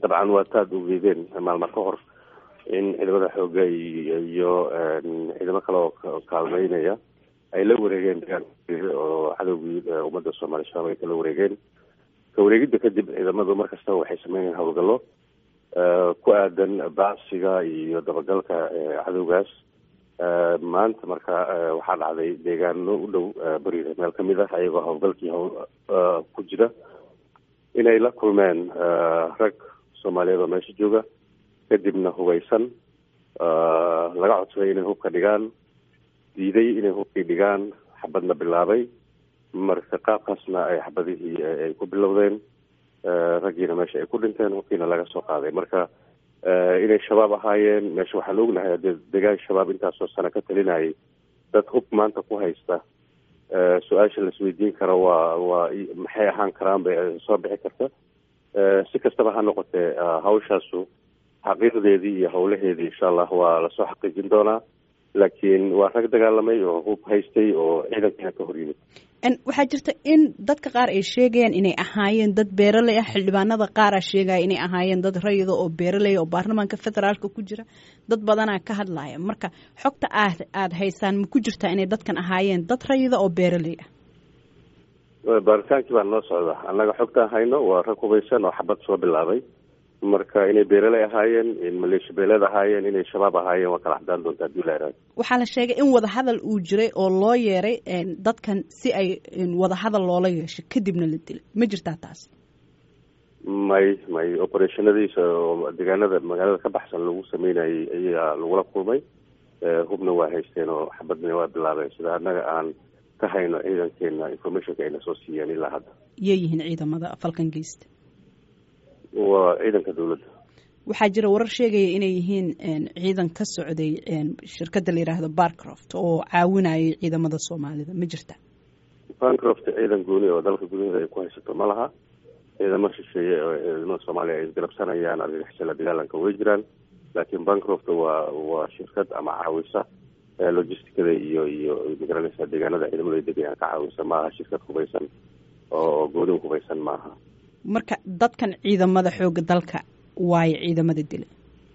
dabcan waa taad ugeedeen maalmar ka hor in ciidamada xooga iyo ciidamo kale oo kaalmeynaya ay la wareegeen oo cadowgii ummadda soomaaliya shabaab ay kala wareegeen ka wareegidda kadib ciidamadu mar kastaba waxay sameynayaan howlgallo ku aadan baacsiga iyo dabagalka cadowgaas maanta marka waxaa dhacday deegaano u dhow beriga meel kamid ah ayagoo howlgalkii hawl ku jira inay la kulmeen rag soomaaliyeed oo meesha jooga kadibna hubeysan laga codsaday inay hubka dhigaan diiday inay hubkii dhigaan xabadna bilaabay marka qaabkaasna ay xabadihii ay ku bilowdeen raggiina meesha ay ku dhinteen hubkiina laga soo qaaday marka inay shabaab ahaayeen meesha waxaan ognahay hadee degaan shabaab intaasoo sano ka talinayay dad hub maanta ku haysta su-aasha laisweydiin karo waa waa maxay ahaan karaan bay soo bixi karta si kastaba ha noqotee hawshaasu xaqiiqdeedii iyo howlaheedii insha allah waa lasoo xaqiijin doonaa laakiin waa rag dagaalamay oo hub haystay oo ciidankiina ka hor yimid waxaa jirta in dadka qaar ay sheegayaan inay ahaayeen dad beeraley ah xildhibaanada qaara sheegaya inay ahaayeen dad rayida oo beeraley oo baarlamaanka federaalka ku jira dad badanaa ka hadlaya marka xogta aad aada haysaan ma ku jirtaa inay dadkan ahaayeen dad rayida oo beeraley ah baaritaankii baa noo socda annaga xogtaan hayno waa rag hubaysan oo xabad soo bilaabay marka inay beeraley ahaayeen in maleesha beeleed ahaayeen inay shabaab ahaayeen waa kala xadaan doonta hadii la iraado waxaa la sheegay in wadahadal uu jiray oo loo yeeray dadkan si ay wadahadal loola yeesho kadibna la dilay ma jirtaa taas may may operationadiisa oo deegaanada magaalada ka baxsan lagu sameynayay ayaa lagula kulmay hubna waa haysteen oo xabadna waa bilaabeen sida annaga aan ka hayno ciidankeena informationka ayna soo siiyeen ilaa hadda yay yihiin ciidamada falkan geysta waa ciidanka dawladda waxaa jira warar sheegaya inay yihiin ciidan ka socday shirkadda la yidhaahdo barcroft oo caawinayay ciidamada soomaalida ma jirta barcroft ciidan gooni oo dalka gudaheeda ay ku haysato ma laha ciidamo shisheeye oo ciidamada soomaaliya ay isgarabsanayaan argagixisala dagaalanka way jiraan laakiin bancroft waa waa shirkad ama caawisa logisticada iyo iyo magaranaysa deegaanada ciidamadu ay degayaan ka caawisa maaha shirkad hubaysan oo gooni hubaysan maaha marka dadkan ciidamada xooga dalka waayo ciidamada dila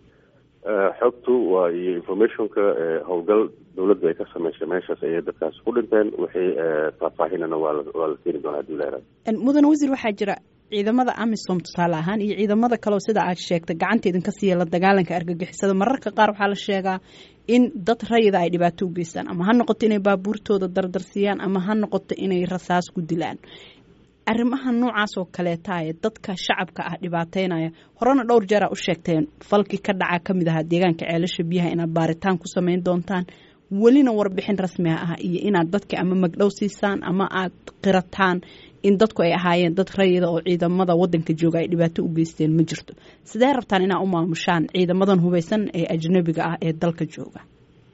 xogtu waa iyo informationka howlgal dawladdu ay ka sameysay meeshaas ayay dadkaas ku dhinteen wixii faahfaahinana waa la waa la keeni doonaa hadii la yaraado mudane wasiir waxaa jira ciidamada amisom tusaale ahaan iyo ciidamada kaleo sida aad sheegtay gacanta idinka siiya la dagaalanka argagixisada mararka qaar waxaa la sheegaa in dad rayida ay dhibaato u geystaan ama ha noqoto inay baabuurtooda dardarsiyaan ama ha noqoto inay rasaas ku dilaan arrimaha noocaas oo kaleeta ee dadka shacabka ah dhibaateynaya horena dhowr jeera u sheegteen falkii ka dhaca ka mid ahaa deegaanka ceelasha biyaha inaad baaritaan ku samayn doontaan welina warbixin rasmiga ah iyo inaad dadka ama magdhow siisaan ama aad qirataan in dadku ay ahaayeen dad rayida oo ciidamada wadanka jooga ay dhibaato u geysteen ma jirto sidee rabtaan inaa u maamushaan ciidamadan hubaysan ee ajnabiga ah ee dalka jooga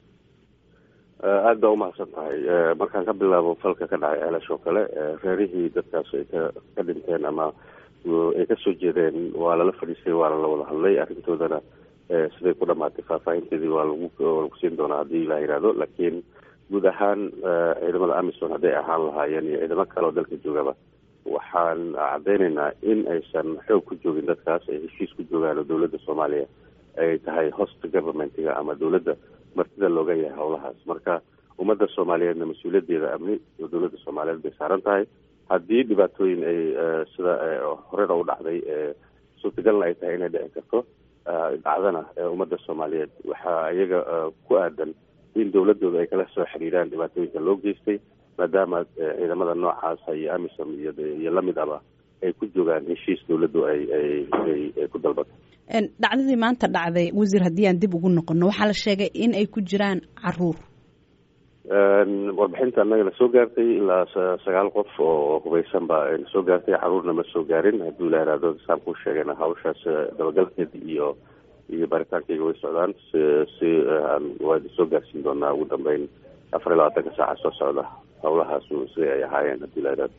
aada baa umahadsan tahay markaan ka bilaabo falka ka dhacay ceelash oo kale reerihii dadkaas ay ka ka dhinteen ama ay kasoo jeedeen waa lala fadhiistay waana la wada hadlay arrintoodana siday ku dhamaatay faahfaahinteedii waa lagu waa lagu siin doonaa haddii la yihahdo laakiin guud ahaan ciidamada amison hadday ahaan lahaayeen iyo ciidamo kale oo dalka joogaba waxaan caddeynaynaa in aysan xoog ku joogin dadkaas ay heshiis ku joogaan oo dawladda soomaaliya ay tahay host governmentiga ama dawladda martida looga yahay howlahaas marka ummadda soomaaliyeedna mas-uuliyaddeeda amni oo dawladda soomaaliyeed bay saaran tahay haddii dhibaatooyin ay sida horena u dhacday suurtagalna ay tahay inay dhici karto dhacdana ummadda soomaaliyeed waxaa iyaga ku aadan in dawladooda ay kala soo xiriiraan dhibaatooyinka loo geystay maadaama ciidamada noocaasa iyo amisom iyo iyo lamid aba ay ku joogaan heshiis dawladdu ay ay ay ku dalbato dhacdadii maanta dhacday wasiir haddii aan dib ugu noqono waxaa la sheegay in ay ku jiraan caruur warbixinta annaga na soo gaartay ilaa sagaal qof oo hubaysan baa na soo gaartay caruurna ma soo gaarin haddii la yihahdo saan kuu sheegayna hawshaas dabagalkeeda iyo iyo baaritaankayga way socdaan si si waa soo gaarsiin doonaa ugu dambeyn afar iyo labaatanka saaca soo socda howlahaas siday ay ahaayeen haddii la yihahdo